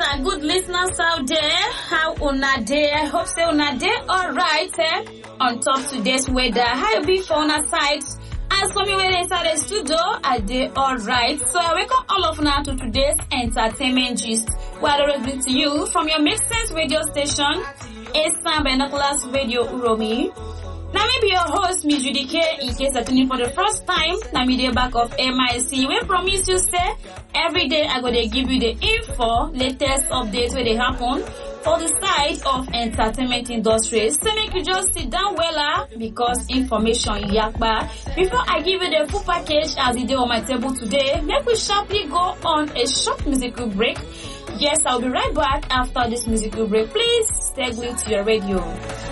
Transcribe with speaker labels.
Speaker 1: my good listeners out there. How una day? I hope say una day alright eh? On top today's weather. How you be for una side? As for me when inside the studio, I dey alright. So I welcome all of una to today's entertainment gist. Where I always bring to you from your Make Sense radio station, Eastern Binoculars Radio Uromi. Na me be your host, Miss Judy K. In case you're tuning for the first time, na me dey back of MIC. We promise you say every day I go dey give you the info, latest updates where they happen for the side of entertainment industry. So make you just sit down wella because information yakpa. Before I give you the full package as e dey on my table today, make we sharply go on a short musical break. Yes, I'll be right back after this musical break. Please stay glued to your radio.